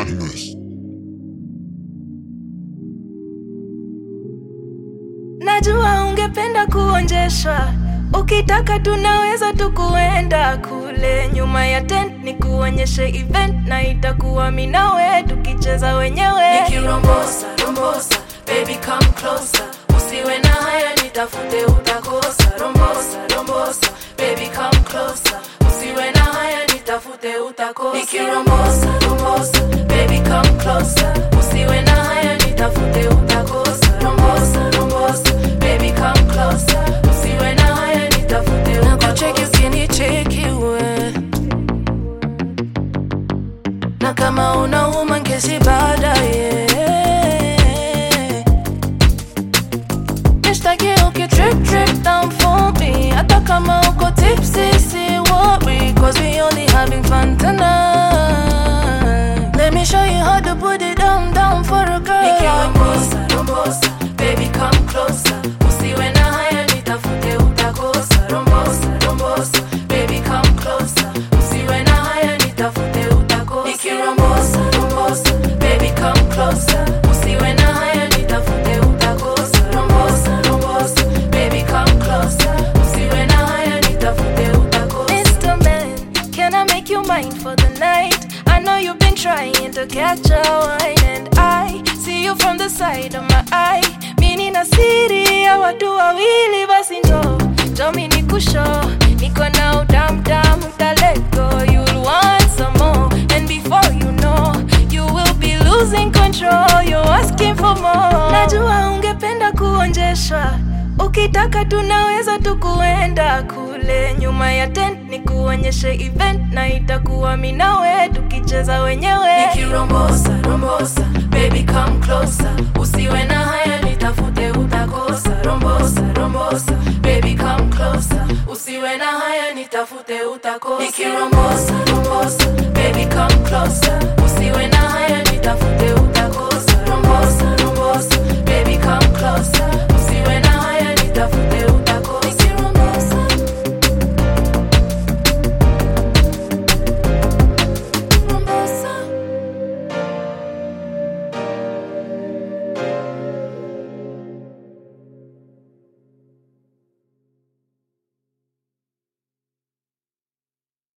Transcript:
Badness. Najua ungependa kuonjeshwa, ukitaka tunaweza tukuenda kule nyuma ya tent, ni kuonyeshe event na itakuwa mimi nawe tukicheza wenyewe. Nikirombosa, rombosa, baby come closer. Usiwe na haya nitafute utakosa. Rombosa, rombosa, baby come closer. Usiwe na haya nitafute utakosa. Nikirombosa, rombosa, baby come closer. Usiwe na haya nitafute utakosa. Rombosa, rombosa, baby come closer. Usiwe na haya nitafute utakosa. Nakucheki ukinicheki we na kama unauma ngezi baadaye nishtaki uki drip drip down for me hata kama uko tipsy si worry cause we only having fun tonight let me show you how to put it down down for a girl Nikirombosa, rombosa, baby come closer usiwe na haya nitafute utakosa rombosa rombosa baby come closer usiwe na haya nitafute utakosa nikirombosa rombosa baby come closer usiwe na haya nitafute utakosa rombosa rombosa baby come closer usiwe na haya nitafute utakosa Mr. Man, can I make you mine for the night? I know you've been trying to catch a wine, and I see you from the side of my eye. Mini na siri ya watu wawili, basi ndo ndo mi nikusho, niko na udamdam, uta let go, you'll want some more, and before you know, you will be losing control, you're asking for more. Najua ungependa kuonjeshwa Ukitaka tunaweza tukuenda kule nyuma ya tent, ni kuonyeshe event na itakuwa mimi nawe tukicheza wenyewe. nikirombosa rombosa baby come closer usiwe na haya nitafute utakosa rombosa rombosa baby come closer usiwe na haya nitafute utakosa nikirombosa rombosa baby come closer usiwe na haya nitafute